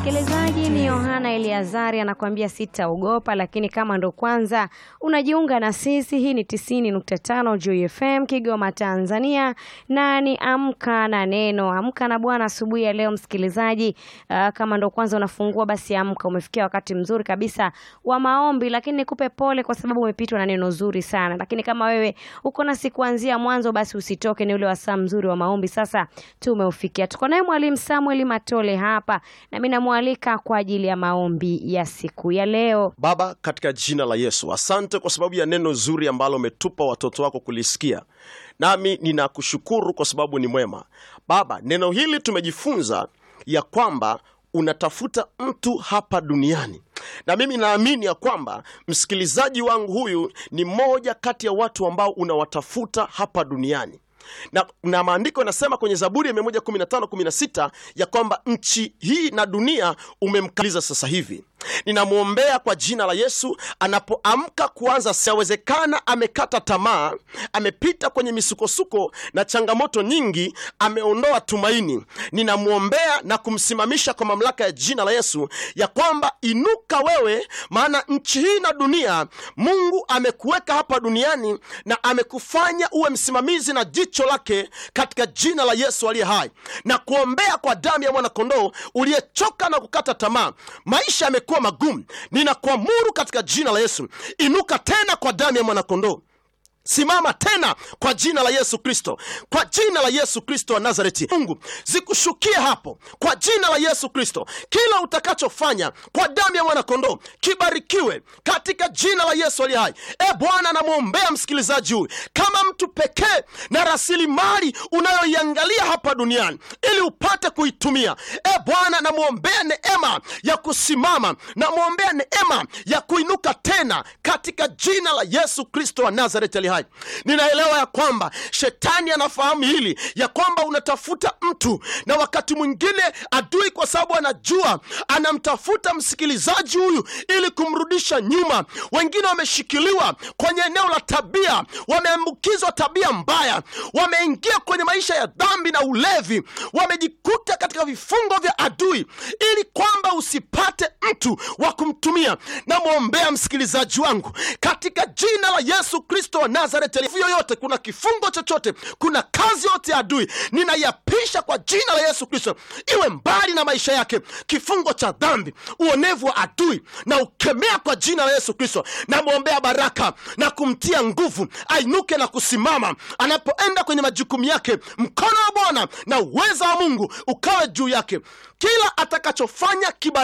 Msikilizaji, ni Yohana Eliazari anakuambia sitaogopa. Lakini kama ndo kwanza unajiunga na sisi, hii ni 90.5 Joy FM Kigoma, Tanzania, na ni amka na neno, amka na Bwana asubuhi ya leo. Msikilizaji, uh, kama ndo kwanza unafungua basi amka, umefikia wakati mzuri kabisa wa maombi. Lakini nikupe pole kwa sababu umepitwa na neno zuri sana, lakini kama wewe uko nasi kuanzia mwanzo, basi usitoke, ni ule wasaa mzuri wa maombi. Sasa tumeufikia, tuko naye mwalimu Samuel Matole hapa na mimi namwalika kwa ajili ya maombi ya siku ya leo. Baba, katika jina la Yesu, asante kwa sababu ya neno zuri ambalo umetupa watoto wako kulisikia, nami ninakushukuru kwa sababu ni mwema. Baba, neno hili tumejifunza ya kwamba unatafuta mtu hapa duniani na mimi naamini ya kwamba msikilizaji wangu huyu ni mmoja kati ya watu ambao unawatafuta hapa duniani na, na maandiko yanasema kwenye Zaburi ya 115 16 ya kwamba nchi hii na dunia umemkaliza sasa hivi. Ninamwombea kwa jina la Yesu, anapoamka kuanza, siawezekana amekata tamaa, amepita kwenye misukosuko na changamoto nyingi, ameondoa tumaini. Ninamwombea na kumsimamisha kwa mamlaka ya jina la Yesu ya kwamba inuka wewe, maana nchi hii na dunia Mungu amekuweka hapa duniani na amekufanya uwe msimamizi na jicho lake katika jina la Yesu aliye hai, na kuombea kwa damu ya mwanakondoo uliyechoka na kukata tamaa, maisha yamekuwa magumu. Ninakuamuru katika jina la Yesu, inuka tena kwa damu ya mwanakondoo. Simama tena kwa jina la Yesu Kristo, kwa jina la Yesu Kristo wa Nazareti. Mungu zikushukie hapo kwa jina la Yesu Kristo. Kila utakachofanya kwa damu ya mwanakondoo kibarikiwe katika jina la Yesu aliye hai. E Bwana, namwombea msikilizaji huyu kama mtu pekee na rasilimali unayoiangalia hapa duniani ili upate kuitumia. E Bwana, namwombea neema ya kusimama, namwombea neema ya kuinuka tena katika jina la Yesu Kristo wa Nazareti aliye hai. Ninaelewa ya kwamba shetani anafahamu hili ya kwamba unatafuta mtu, na wakati mwingine adui, kwa sababu anajua anamtafuta msikilizaji huyu ili kumrudisha nyuma. Wengine wameshikiliwa kwenye eneo la tabia, wameambukizwa tabia mbaya, wameingia kwenye maisha ya dhambi na ulevi, wamejikuta katika vifungo vya adui, ili kwamba usipate mtu wa kumtumia. Namwombea msikilizaji wangu katika jina la Yesu Kristo wa Nazareti yoyote, kuna kifungo chochote, kuna kazi yote ya adui, ninaiapisha kwa jina la Yesu Kristo, iwe mbali na maisha yake. Kifungo cha dhambi, uonevu wa adui na ukemea kwa jina la Yesu Kristo. Namwombea baraka na kumtia nguvu, ainuke na kusimama anapoenda kwenye majukumu yake. Mkono wa Bwana na uweza wa Mungu ukawe juu yake, kila atakachofanya kiba